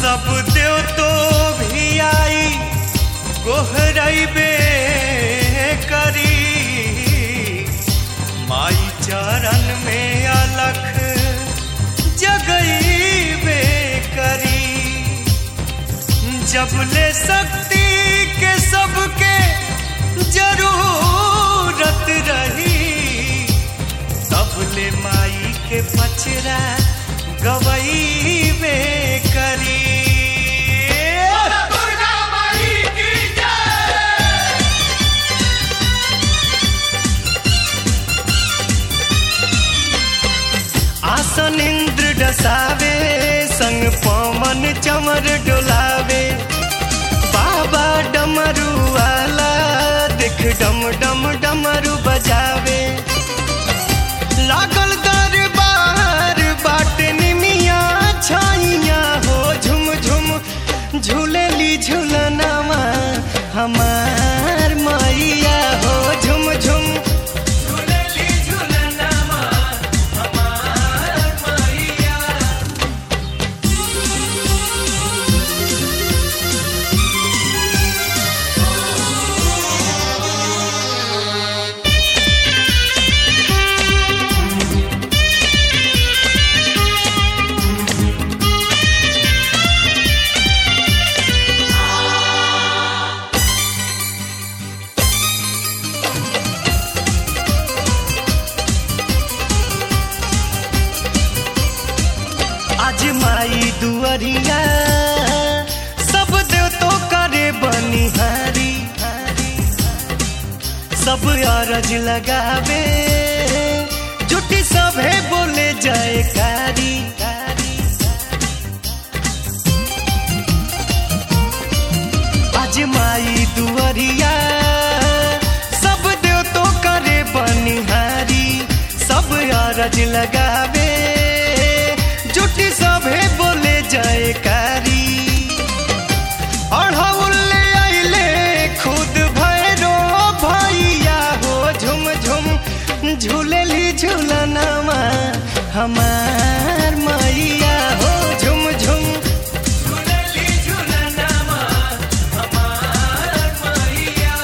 सब देव तो भी आई गोहरबे करी माई चरण में अलख जगईबे करी जब ले शक्ति के सबके जरूरत रही तब ले माई के पचरा गवईबे करी आसन इंद्र डसावे संग पवन चमर डोलावे बाबा डमरू वाला देख डम डम डमरू बजावे लागल दरबार बाट निमिया छाइया हो झुम झुम झूलेली झूलनामा हमार मैया हो झुम झुम झूलेली झूलनामा हमार मैया आज माई दुअरिया सब देव तो करे बनिहारी सब अरज लगावे जुटी सभे बोले जाए कारी आज माई दुअरिया सब देव तो करे बनिहारी सब अरज लगावे जुटी सभे बोले जाए कारी अढ़ौले आइले खुद भैरो भैया हो झुम झुम झूलेली झूलनामा हमार मैया हो झुम झुम झूलेली झूलनामा हमार मैया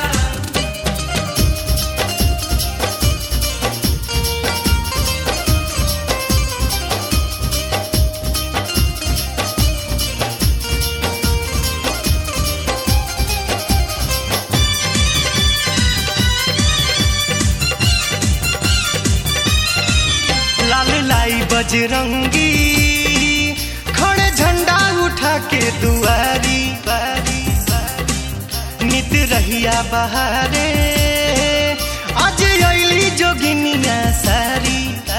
लाल लाई बजरंगी खड़े झंडा उठा के दुआरी नित रहिया बहारे आज अली जोगिनिया सारी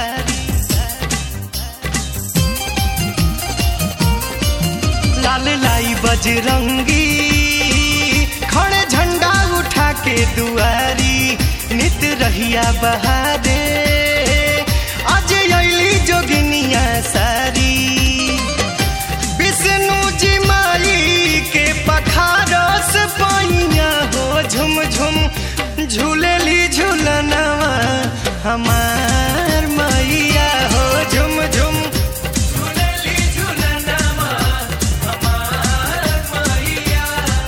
लाल लाई बजरंगी खड़े झंडा उठा के दुआरी नित रहिया बहारे आज अली जोगिनिया सारी विष्णु जी माई के पखारस पाइया हो झुम झुम झूलेली झूलनवा हमार मैया हो झुम झुम झूलेली झूलनवा हमार मैया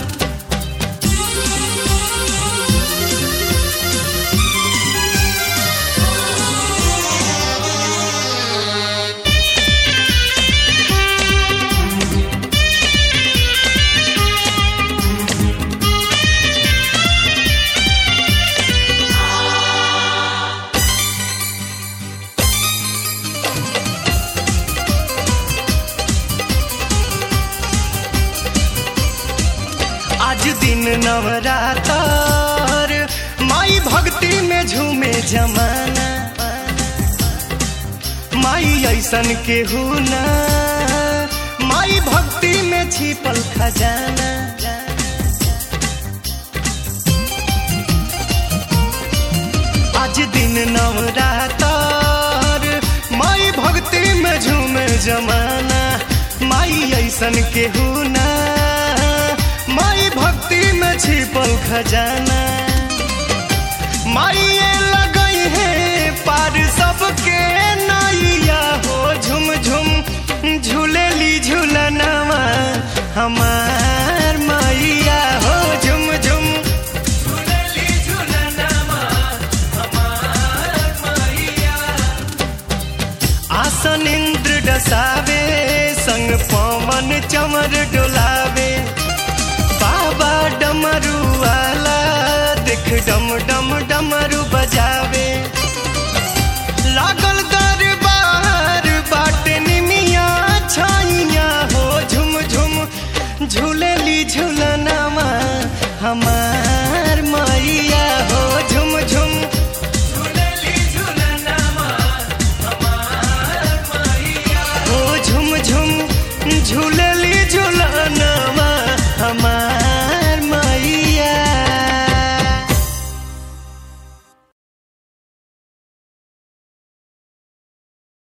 आज दिन नवरातर माई भक्ति में झूमे जमाना माई ऐसन के ना माई भक्ति में छिपल खजाना आज दिन नवरातर माई भक्ति में झूमे जमाना माई ऐसन के ना माई भक्ति में छिपल खजाना माई लगई है पार सबके नैया हो झुम झुम झूलेली झूलनवा कमर डोलावे बाबा डमरू वाला देख डम डम डमरू बजावे लागल दरबार बाटे निमिया छाइया हो झुम झुम झूलेली झूला